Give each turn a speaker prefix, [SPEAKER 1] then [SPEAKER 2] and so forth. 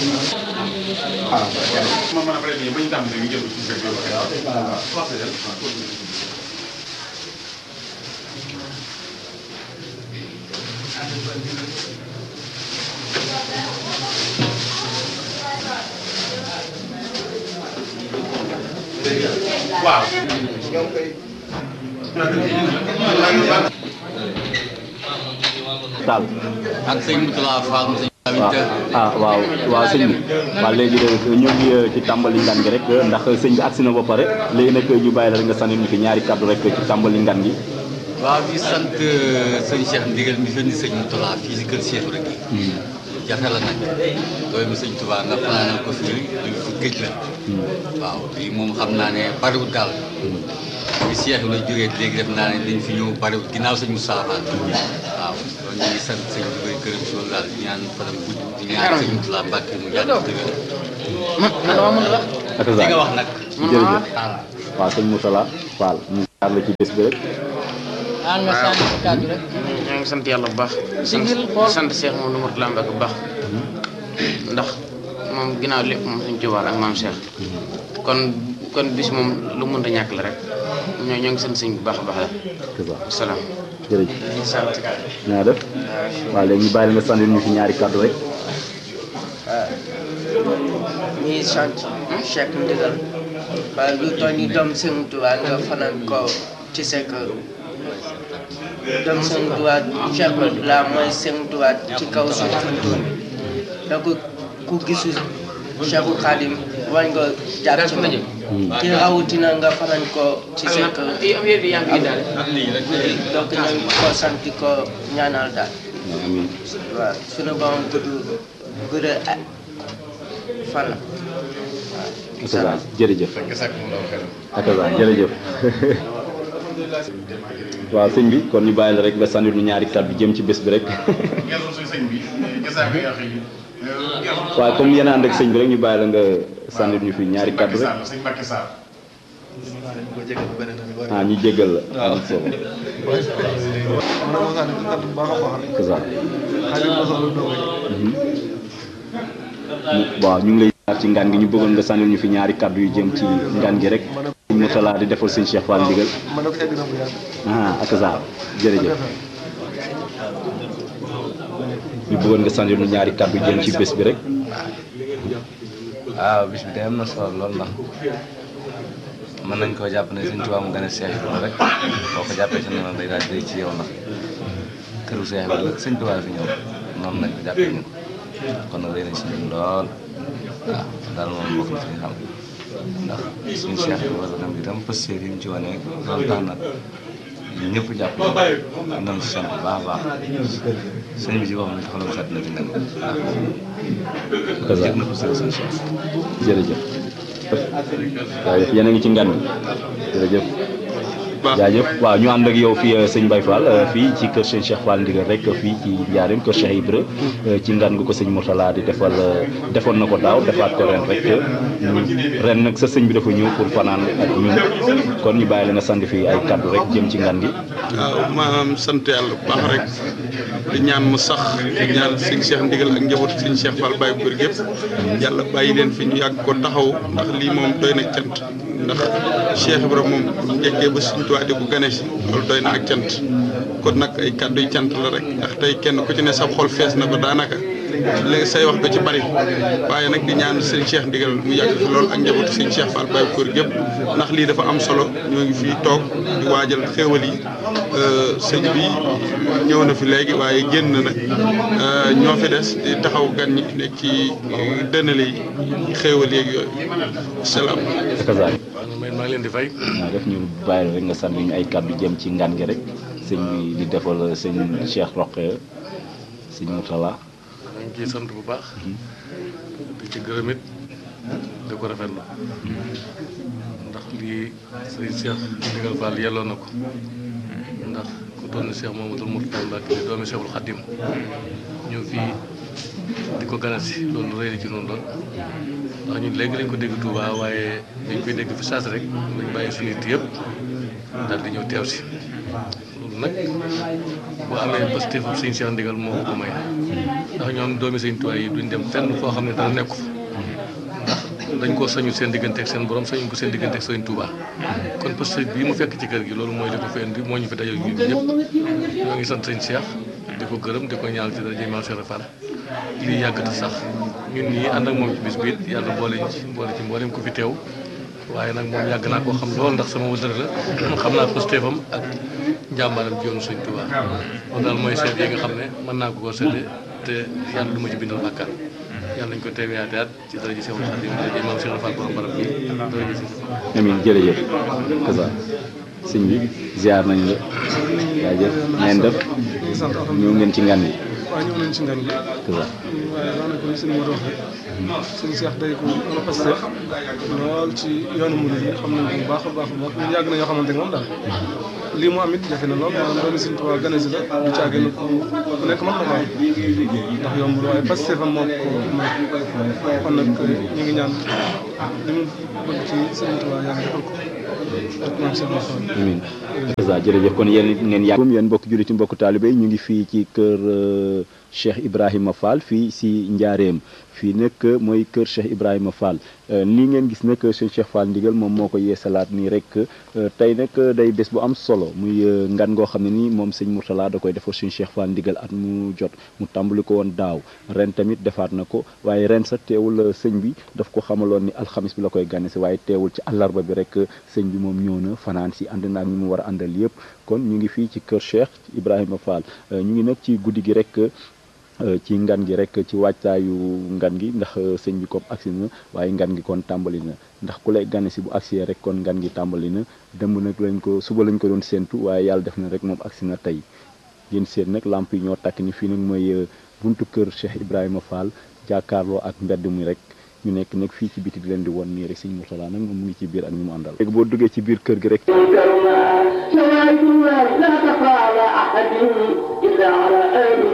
[SPEAKER 1] ma mën a pare ba ñu tàmbali ñu jël ci sëñ bi waaw.
[SPEAKER 2] taal
[SPEAKER 3] ak sëñ Moutala Fall mu sëñ
[SPEAKER 2] waaw ah waaw waaw sëñ bi waaw léegi de ñu ngi ci tàmbali ngan gi rek ndax sëñ bi agsi na ba pare léegi nag ñu bàyyi la rek nga sànni ñu fi ñaari kàddu rek ci tàmbali ngan gi
[SPEAKER 3] waaw di sant sëñ Cheikh Ndigal mi fi ni sëñ Moutala fii si kër Cheikh rek jafe la nag doomu sëñ Touba nga fanaanal ko fii ñu fu géej la waaw lii moom xam naa ne bariwul daal bi Cheikh la jógee léegi def naa ne dañ fi ñëw bariwul ginnaaw sëñ Moussa Fall waaw loolu ñu ngi sant sëñ bi koy gërëm si loolu daal di ñaan fanam gudd di ñaan sëñ Moutala Mbacke mu yàgg dëgg
[SPEAKER 2] ak
[SPEAKER 3] li nga wax nag
[SPEAKER 2] jërëjëf waaw sëñ Moutala Fall ñu jaar la ci bés bi rek
[SPEAKER 4] ah nga sànni si kàddu rek.
[SPEAKER 5] ñoo ngi sant yàlla bu baax.
[SPEAKER 4] Sigil xool
[SPEAKER 5] sant Cheikh moom Mourou Lambe bu baax. ndax moom ginnaaw lépp moom suñu Tuubaa ak maam Cheikh. kon kon bis moom lu mënta ñàkk la rek ñoo ñoo ngi sant sëñ bu baax a baax la.
[SPEAKER 2] c'est ça
[SPEAKER 5] salaam.
[SPEAKER 2] jërëjëf
[SPEAKER 5] di sant.
[SPEAKER 2] naa def waaw léegi ñu bàyyi la nga sànni ñu fi ñaari kàddu rek
[SPEAKER 6] ñuy sant Cheikh Ndigal waaye lu toll ni doom Sëñ Tuubaa nga fanaan ko ci sa kër doom Sëñ Tuubaa Cheikh la mooy Sëñ Tuubaa ci kaw suuf fi mu toll donc ku gisul Cheikhul Khadim war nga jàpp ci moom ci rawatina nga fanaan ko ci sa kër donc ñu ngi ko sant di ko ñaanal daal
[SPEAKER 2] amiin
[SPEAKER 6] waaw sunu borom gudd gudd a fan la
[SPEAKER 2] ak ça jërëjëf ak ça jërëjëf waaw sëñ bi kon ñu bàyyi la rek nga sànni ñu ñaari kàddu jëm ci bés bi rek
[SPEAKER 1] gerte su sëñ bi jasaaka yaa xëy
[SPEAKER 2] waaw comme yéen a ànd ak sëñ bi rek ñu bàyyi la nga sànni ñu fi ñaari kàddu rek
[SPEAKER 1] sëñ Mbacke Sarr
[SPEAKER 2] ah ñu jéggal la am solo ak ça waaw ñu ngi lay jaar ci ngaan gi ñu bëggoon nga sànni ñu fi ñaari kàddu yu jëm ci ngaan gi rek sëñ Moutala di defal sëñ Cheikh Fall ndigal ah ak ça jërëjëf ñu bëggoon nga sànni ñu ñaari kàddu jëm ci bés bi rek
[SPEAKER 7] waaw bis bi de am na solo lool ndax mën nañ koo jàpp ne Sëñ Tuubaa mu gën a Seex Ibra rek boo ko jàppee ci noonu day daal di ci yow ndax këru Seex Ibra la Sëñ Tuubaa fi ñëw noonu lañ ko jàppee ñun kon nag day nañ si ñun lool waaw daal moom bokk na ci xam ndax suñu Seex Ibra la tam itam pëstéer yi mu ci wane loolu tax nag ñun ñëpp jàpp nañ nañ si sant bu baax a baax sëñ bi ci boppam it xolam set na ci nag ndax yëg na ko seen seen Seex
[SPEAKER 2] jërëjëf waaye yéen a ngi ci ngan bi jërëjëf jaajëf waaw ñu ànd ak yow fii sëñ Baye Fall fii ci kër sëñ Cheikh Fall Ndigal rek fii ci Njaareem kër Cheikh Ibra ci ngan gu ko sëñ Mourtala di defal defoon na ko daaw defaat ko ren rek ren nag sa sëñ bi dafa ñëw pour fanaan ak ñun kon ñu bàyyi la nga sant fii ay kaddu rek jëm ci ngan gi
[SPEAKER 8] waaw maanaam sant yàlla bu baax rek di ñaan mu sax di ñaan sëñ Cheikh Ndigal ak njabootu sëñ Cheikh Fall Baye Góor gépp yàlla bàyyi leen fi ñu yàgg ko taxaw ndax lii moom doy na cant ndax Cheikh Ibra moom bu njëkkee ba suñu tuwaay di ko gane si loolu doy na ak cant kon nag ay kàddu yu cant la rek ndax tey kenn ku ci ne sa xol fees na ba daanaka léegi say wax do ci bari waaye nag di ñaan sëñ Cheikh Ndigal mu yàgg fi loolu ak njabootu sëñ Cheikh Fall Baye Góor gépp ndax lii dafa am solo ñoo ngi fii toog di waajal xéewal yi sëñ bi ñëw na fi léegi waaye génn na ñoo fi des di taxaw gan ñi nekk ci dënale yi xéewal yeeg yooyu salaam.
[SPEAKER 2] akazaay
[SPEAKER 9] man maa ngi leen di fay.
[SPEAKER 2] waaw def ñu bàyyi la rek nga sànni ñu ay kaddu jëm ci ngan gi rek sëñ bi di defal sëñ Cheikh Roqe sëñ Mourtala
[SPEAKER 9] maa ngi ciy sant bu baax. di ci gërëm it di ko rafetlu ndax lii sëñ Cheikh Ndigal Fall yelloo na ko ndax ku doon ne Cheikh Mamadou Mourtala Mbacke di doomi Cheikhul Khadim ñëw fii di ko ganal si loolu rëy na ci noonu lool ndax ñun léegi lañ ko dégg Touba waaye dañ koy dégg fi saas rek lañ bàyyi suñu it yëpp daal di ñëw teew si loolu nag bu amee positif sëñ Cheikh Ndigal moo ko ko may ndax ndax ñoom doomi sëñ Tuubaa yi duñ dem fenn foo xam ne dara nekku fa ndax dañ koo sañu seen diggante ak seen borom sañu ko seen diggante ak sëñ Tuubaa kon parce que bii mu fekk ci kër gi loolu mooy li ko fi indi moo ñu fi dajal ñun ñëpp ñoo ngi sant sëñ Cheikh di ko gërëm di ko ñaanal ci daraja Maam Cheikh Fall lii yàggati sax ñun ñii ànd ak moom ci bis bi it yàlla boole ñu ci boole ci mboolem ko fi teew waaye nag moom yàgg naa koo xam lool ndax sama wëllëre la xam naa postéefam ak njàmbaaram ci yoonu sëñ Tuubaa loolu daal mooy seet yi nga xam ne mën naa ko koo seede te yàlla du ma ci bindal bàkkaar yàlla nañ ko teewaate at ci daraja Seexul Xaadim daraja Maam Cheikh Fall borom barab bi daraja sëñ
[SPEAKER 2] amin jërëjëf kasa sëñ bi ziar nañ la jaajëf ngeen def ñëw ngeen ci ngan yi
[SPEAKER 10] waaw ñëw nañ ci ngan gi
[SPEAKER 2] kasa
[SPEAKER 10] waaye daanaka li sëñ Modou wax rek sëñ Cheikh day ko mën a Pastef lool ci yoonu murid yi xam nañ ko bu baax a baax a baax ñun yàgg na ñoo xamante ne moom daal lii mu am it jafe na lool maanaam doomi sëñ Tuubaa gane si la du caagee ku ku nekk mën na ko am ndax yombul waaye Pastef am moo ko may kon nag ñu ngi ñaan li mu bëgg ci sëñ Tuubaa yàlla defal ko ak maam Cheikh Moussa
[SPEAKER 2] amin kasa jërëjëf kon yéen it ngeen yàgg yéen mbokk julliti mbokk taalibe yi ñu ngi fii ci kër euh, Cheikh Ibrahima Fall fii si Njaareem fii nag mooy kër Cheikh Ibrahima Fall nii ngeen gis nag sëñ Cheikh Fall ndigal moom moo ko yeesalaat nii rek tey nag day bés bu am solo muy ngan ngoo xam ne nii moom sëñ Mourtala da koy defar sëñ Cheikh Fall ndigal at mu jot mu tàmbali ko woon daaw ren tamit defaat na ko waaye ren sa teewul sëñ bi daf ko xamaloon ni alxamis bi la koy gane si waaye teewul ci àllarba bi rek sëñ bi moom ñëw na fanaan si ànd naa ñi mu war a àndal yëpp kon ñu ngi fii ci kër Cheikh Ibrahima Fall ñu ngi nag ci guddi gi rek ci ngan gi rek ci wàccaayu ngan gi ndax sëñ bi comme agsi na waaye ngan gi kon tàmbali na ndax ku lay gane si bu agsee rek kon ngan gi tàmbali na demb nag lañ ko suba lañ ko doon séentu waaye yàlla def na rek moom agsi na tey yéen seen nag lamp yi ñoo takk ni fii nag mooy buntu kër Cheikh Ibrahima Fall jàkkaarloo ak mbedd mi rek ñu nekk nag fii ci biti di leen di won nii rek sëñ Mourtala nag moom mu ngi ci biir ak ñu mu àndal léegi boo duggee ci biir kër gi rek
[SPEAKER 11] لا تخفى على أحد إلا على آله